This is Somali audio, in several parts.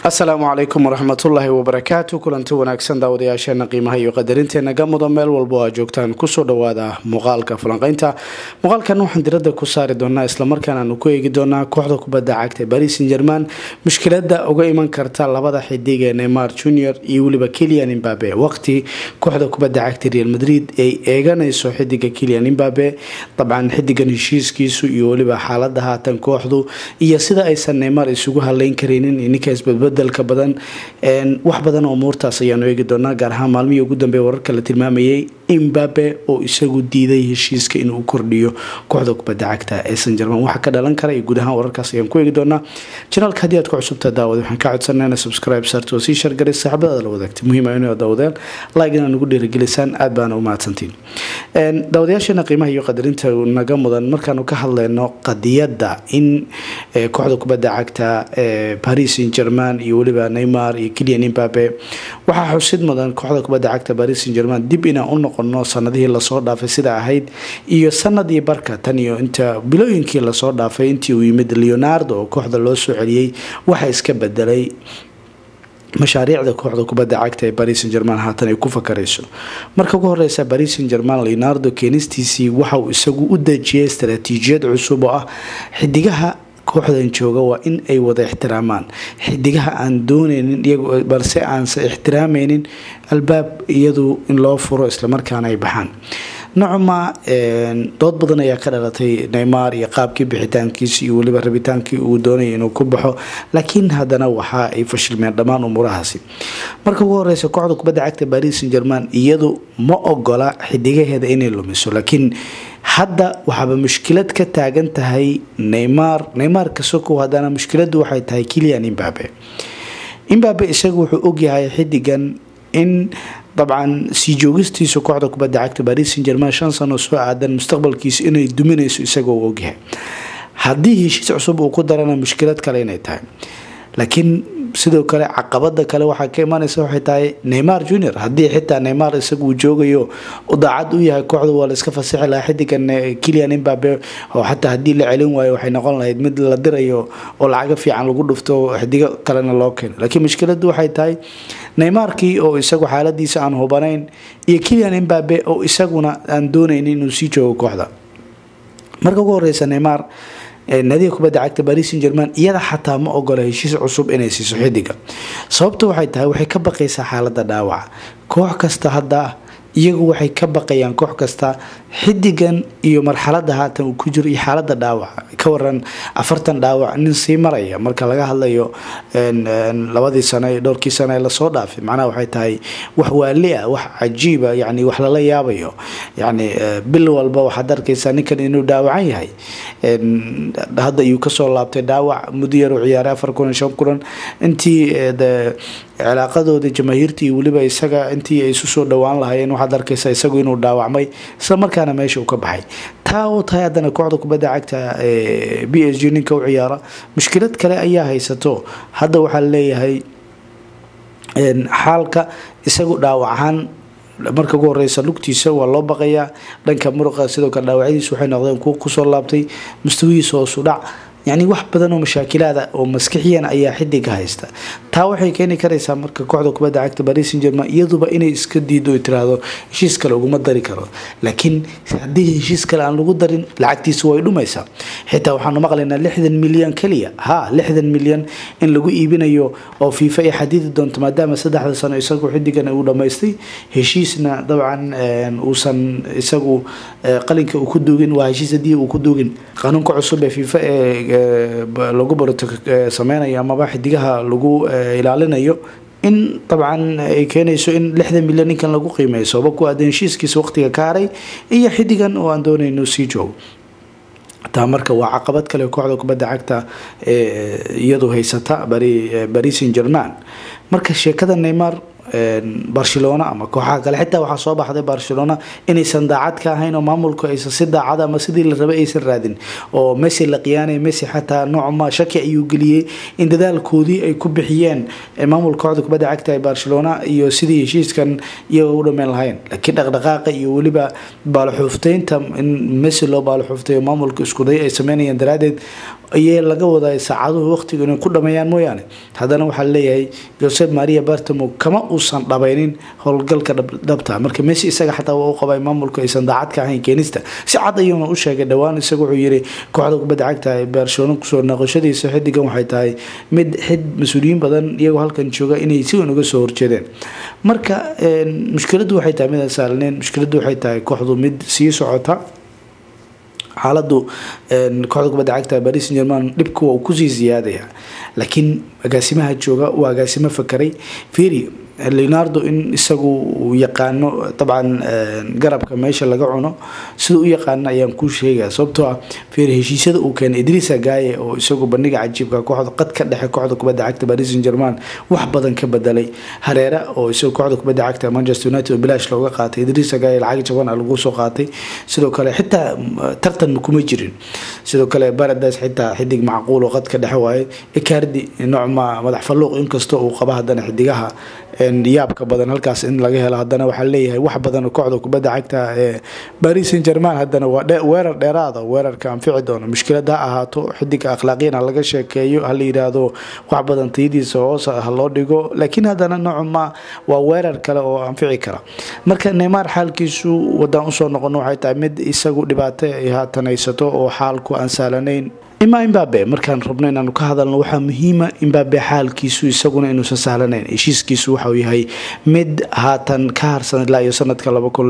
asalaamu calaykum waraxmatullaahi wabarakaatu kulanti wanaagsan daawadayaasheena qiimaha iyo qadarinteena gamuda meel walba oo aad joogtaan kusoo dhawaada muuqaalka falanqeynta muuqaalkan waxaan diradda ku saari doonaa islamarkaan aanu ku eegi doonaa kooxda kubadda cagta baris san german mushkilada uga iman karta labada xidig ee neymar junior iyo weliba kilian imbabe waqti kooxda kubadda cagta real madrid ay eeganayso xidiga kilian imbabe dabcan xidigan heshiiskiisu iyo weliba xaalada haatan kooxdu iyo sida aysan neymar isugu haleyn karaynin ninka isbadbedelka badan wax badan oo umuurtaas ayaanu eegi doonaa gaar ahaan maalmihii ugu dambeey wararka la tilmaamayay imbabe oo isagu diiday heshiiska inuu kordhiyo kooxda kubadda cagta ee san german waxa ka dhalan kara iyo guud ahaan wararkaas ayaan ku eegi doonaa janaalka haddii aad ku cusubta daawad waxaan ka codsanaa ina subscribe saarto oo sii shargaray saaxibadaada la wadaagtay muhiim ah inay daawadeen like inaa nagu dhiirigelisaan aad baana u mahadsantiin daawadayaasheena qiimaha iyo qadarinta naga mudan markaanu ka hadleyno qadiyadda in kooxda kubadda cagta ee paris saint german iyo weliba neymar iyo kilian imbabe waxaa xusid mudan kooxda kubadda cagta paris saint german dib inaan u noqono sanadihii lasoo dhaafay sida ahayd iyo sanadii barka tan iyo inta bilooyinkii lasoo dhaafay intii uu yimid leonardo oo kooxda loo soo celiyey waxa iska bedelay mashaariicda kooxda kubadda cagta ee baris san german haatan ay ku fakarayso marka ugu horeysa baris san german leonardo keenistiisii waxauu isagu u dejiyay istaraatiijiyad cusub oo ah xidigaha kooxdan jooga waa in ay wada ixtiraamaan xidigaha aan dooneynin iyagu balse aanse ixtiraameynin albaab iyadu in loo furo islamarkaana ay baxaan nocma dood badan ayaa ka dhalatay neymar iyo qaabkii bixitaankiisa iyo weliba rabitaankii uu doonaya inuu ku baxo laakiin haddana waxa ay fashilmeen dhammaan umuurahaasi marka ugu horeysa kooxda kubadda cagta baris san german iyadu ma ogola xidigaheeda inay lumiso laakiin hadda waxaaba mushkilad ka taagan tahay neymar neymar kasokow haddana mushkiladu waxay tahay kilian imbabe imbabe isagu wuxuu ogyahay xidigan in dabcan sii joogistiisa kooxda kubadda cagta baris san german shan sano soo aadan mustaqbalkiisa inay duminayso isagoo u ogyahay haddii heshiis cusub uu ku darana mushkilad kale inay tahay laakiin sidoo kale caqabada kale waxaa ka imanaysa waxay tahay neymar junior haddii xitaa neymar isagu uu joogayo daacad u yahay kooxda waa la iska fasixi lahaa xidigan kilian imbabe oo xataa haddii la celin waayo waxay noqon lahayd mid la dirayo oo lacago fiican lagu dhufto xidigo kalena loo keeno laakiin mushkiladu waxay tahay neymarkii oo isagu xaaladiisa aan hubanayn iyo kilian imbabe oo isaguna aan doonaynin inuu sii joogo kooxda marka ugu horeysa neymar naadiga kubadda cagta baris san german iyada xataa ma ogola heshiis cusub inay siiso xidiga sababta waxay tahay waxay ka baqaysaa xaalada dhaawaca koox kasta hadda iyagu waxay ka baqayaan koox kasta xidigan iyo marxalada haatan uu ku jiro iyo xaalada dhaawaca ka waran afartan dhaawac nin sii maraya marka laga hadlayo labadii sano dhowrkii sano ee lasoo dhaafay macnaha waxay tahay wax waali ah wax cajiiba yani wax lala yaabayo yani bil walba waxaad arkaysaa ninkan inuu dhaawacan yahay hadda ayuu kasoo laabtay dhaawac muddo yar u ciyaaray afar kulan shan kulan intii cilaaqadooda jamaahiirta iyo weliba isaga intii ay isu soo dhowaan lahaayeen waxaad arkaysaa isagu inuu dhaawacmay isla markaana meesha uu ka baxay taa oo tahay haddana kooxda kubadda cagta b s g ninka u ciyaara mushkilad kale ayaa haysato hadda waxaa leeyahay xaalka isagu dhaawac ahaan marka ugu horeysa lugtiisa waa loo baqayaa dhanka muruqa sidoo kale dhaawacyadiisa waxay noqdeen kuwa kusoo laabtay mustawihiisa hoosu dhac yacni wax badan oo mashaakilaada oo maskixiyan ayaa xidiga haysta taa waxay keeni karaysaa marka kooxda kubadda cagta baris san german iyaduba inay iska diido o tiraahdo heshiis kale uguma dari karo laakiin haddii heshiis kale aan lagu darin lacagtiisa way dhumaysaa xitaa waxaanu maqlaynaa lixdan milyan keliya ha lixdan milyan in lagu iibinayo oo fiifa ay xadiidi doonto maadaama saddexda sano isagu xidigan uu dhammaystay heshiisna dabcan uusan isagu qalinka uu ku duugin waa heshiis haddii uu ku duugin qanuunka cusub ee fiifa ee lagu baroto sameynayo amaba xidigaha lagu ilaalinayo in dabcan ay keenayso in lixdan milyan ninkan lagu qiimeeyo sababa ku aadan heshiiskiisa waqtiga ka haray iyo xidigan oo aan doonayno sii joogo taa marka waa caqabad kale kooxda kubadda cagta iyadu haysata baris san german marka sheekada neymar barcelona ama kooxaha kale xitaa waxaa soo baxday barcelona inaysan daacad ka ahayn oo maamulku aysan si daacad ama sidii la rabay aysan raadin oo messi la qiyaanay messi xataa noocma shaki ayuu geliyey in dadaalkoodii ay ku bixiyeen maamulka kooxda kubadda cagta ee barcelona iyo sidii heshiiskan iyaga u dhameyn lahayn laakiin dhaqdhaqaaqa iyo weliba baaloxuufteynta in messi loo baaloxuuftayo maamulka iskuday ay sameynayaan daraadeed ayay laga waday saacaduhu waqtiga inay ku dhameeyaan mooyaane haddana waxaa leeyahay josep maria bartamo kama uusan dhabaynin howlgalka dhabta marka messi isaga xataa waa u qabay maamulku aysan daacad ka ahayn keenista si cad ayuuna u sheegay dhowaan isaga wuxuu yiri kooxda kubadda cagta ee barcelona kusoo noqoshadiisa xidigan waxay tahay mid xid mas-uuliyiin badan iyagoo halkan jooga inay si weyn uga soo horjeedeen marka mushkiladdu waxay tahay mid aan saalneyn mushkiladdu waxay tahay kooxdu mid sii socota xaaladu kooxda kubadda cagta baris san german dhibka waa uu kusii siyaadaya laakiin agaasimaha jooga waa agaasimo fakaray firi leonardo in isagu uu yaqaano dabcan garabka meesha laga cuno sida u yaqaano ayaan kuu sheegaya sababtoo ah fir heshiisyada uu keenay idrisa gaye oo isagu bandhiga cajiibka kooxda qad ka dhexe kooxda kubadda cagta paris san german wax badan ka bedelay hareera oo isagu kooxda kubadda cagta manchester united oo bilaash looga qaatay idrisa gaye lacag jaban lagu soo qaatay sidoo kale xitaa tartan kuma jirin sidoo kale barades xitaa xidig macquul oo qad ka dhexe waaye icardi noocma madax falluuq inkastoo uu qaba haddana xidigaha yaabka badan halkaas in laga helo haddana waxaa leeyahay wax badan kooxda kubadda cagta ee baris san german haddana waa weerar dheeraada weerarka anfici doono mushkilad ha ahaato xidiga akhlaaqiyana laga sheekeeyo hala yiraahdo wax badan tayadiisa hoos ha loo dhigo laakiin haddana noocuma waa weerar kale oo anfici kara marka neymar xaalkiisu wadaan usoo noqono waxay tahay mid isagu dhibaato ay haatan haysato oo xaalku aan saalanayn ima imbabe markaan rabno inaanu ka hadalno waxaa muhiima imbabe xaalkiisu isaguna inuusan sahlanayn heshiiskiisu waxauu yahay mid haatan ka harsan ilaa iyo sanadka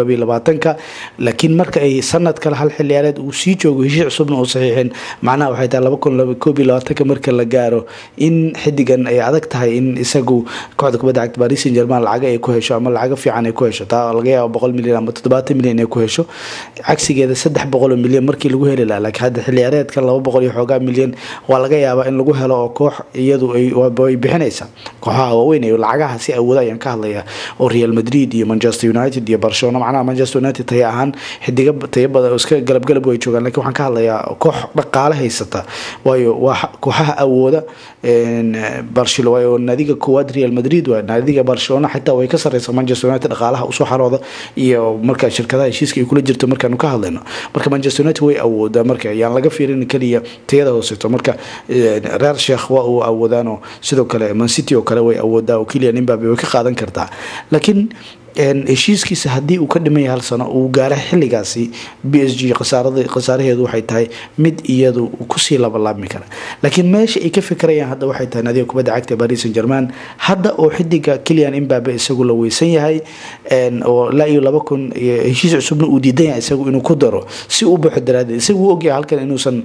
ka laakiin marka ay sanad kale hal xiliyaareed uu sii joogo heshiis cusubna uu saxiixin macnaha waxay tahay marka la gaaro in xidigan ay adag tahay in isagu kooxda kubadda cagta paris san german lacaga ay ku hesho ama lacago fiican ay ku hesho taa laga yaaba boqol milyan ama toddobaatan milyan ay ku hesho cagsigeeda saddex boqoloo milyan markii lagu heli lahaa laakiin hadda xiliyaareedkan laba boqol iyo xoogaa milyan waa laga yaabaa in lagu helo oo koox iyadu ay bixinaysa kooxaha waaweyn ee lacagaha si awooda ayaan ka hadlaya oo real madrid iyo manchester united iyo barcelona macnaha manchester united taya ahaan xidiga taya badan oo iska galabgalab way joogaan lakiin waxaan ka hadlayaa koox dhaqaale haysata waayo waa kooxaha awooda barcelona waayo naadiga koowaad real madrid waa naadiga barcelona xitaa way ka sareysa manchester united dhaqaalaha usoo xarooda iyo marka shirkadaha heshiiska ay kula jirto markaanu ka hadlayno marka manchester united way awoodaa marka ayaan laga fiirin keliya tayada hooseto marka reer sheekh waa uu awoodaanoo sidoo kale mancity oo kale way awoodaa oo keliya nimbabe way ka qaadan kartaa laakiin heshiiskiisa haddii uu ka dhimaya hal sano uu gaara xiligaasi b s g khasaaraheedu waxay tahay mid iyadu kusii labalaabmi kara laakiin meesha ay ka fikirayaan hadda waxay tahay nadiga kubadda cagta paris san german hadda oo xidiga kilian imbabe isagu la weysan yahay oo ilaa iyo laba kun heshiis cusubna uu diidan yahay isagu inuu ku daro si u baxo daraadeed isagu wuu ogyahay halkan inuusan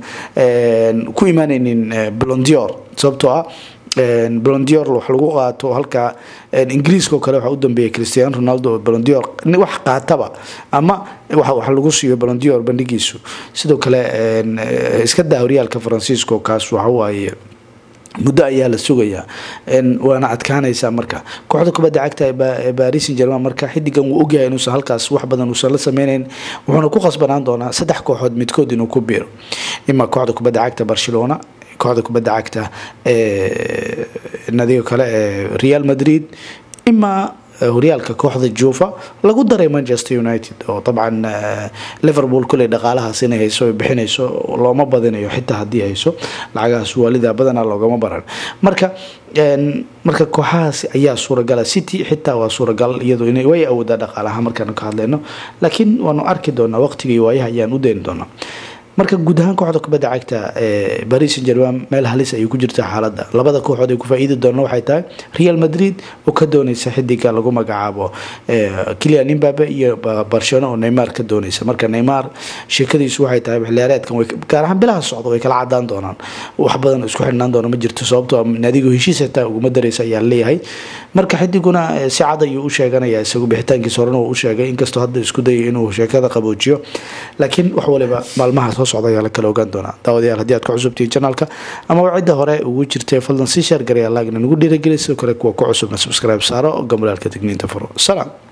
ku imaanaynin blondior sababtoo ah blondior wax lagu qaato halka ingiriiska oo kale waxaa u dambeeyay cristiano ronaldo oo blondior wax qaataba ama wax lagu siiyo blondior bandhigiisu sidoo kale iska daa horyaalka faransiiska oo kaas waxa waaye muddo ayaa la sugayaa waana adkaanaysaa marka kooxda kubadda cagta ee baris san german marka xidigan wuu ogyahay inuusan halkaas wax badan uusan la sameyneyn wuxuuna ku khasbanaan doonaa saddex kooxood midkood inuu ku biiro ima kooxda kubadda cagta barcelona kooxda kubadda cagta nadiga kale ee real madrid imaa horyaalka kooxda juva lagu daray manchester united oo dabcan liverpool kuley dhaqaalahaas inay hayso bixinayso looma badinayo xitaa haddii hayso lacagahaas waalida badanaa loogama baran marka marka kooxahaas ayaa suuragala city xitaa waa suuragal iyadu in way awoodaa dhaqaalaha markaanu ka hadlayno laakiin waanu arki doonaa waqtiga iyo waayaha ayaan u deyni doonaa marka guud ahaan kooxda kubadda cagta ee baris san german meel halis ayay ku jirta xaaladda labada kooxood ay ku faa-iidi doona waxay tahay real madrid oo ka dooneysa xidiga lagu magacaabo kilian imbabe iyo barcelona oo neymar ka dooneysa marka neymar sheekadiisu waxay tahay xiliyaareedkan gaar ahaan bilaha socda way kala cadaan doonaan wax badan isku xidhnaan doona ma jirto sababtoo naadigu heshiis xitaa uguma dareysa ayaa leeyahay marka xidiguna si cad ayuu u sheeganaya isagu bixitaankiisa horena uu u sheegay inkastoo hadda isku dayay inuu sheekada qaboojiyo laakiin wax waliba maalmaha soo socda ayaa la kala ogaan doonaa daawadayaal haddii aad ku cusubtihiin janaalka ama cidda hore ugu jirtay fadlan sii sheergaraya laagna nagu dhiiragelay sidoo kale kuwa ku cusubna subscribe saaro gambalaalka digniinta furo salaam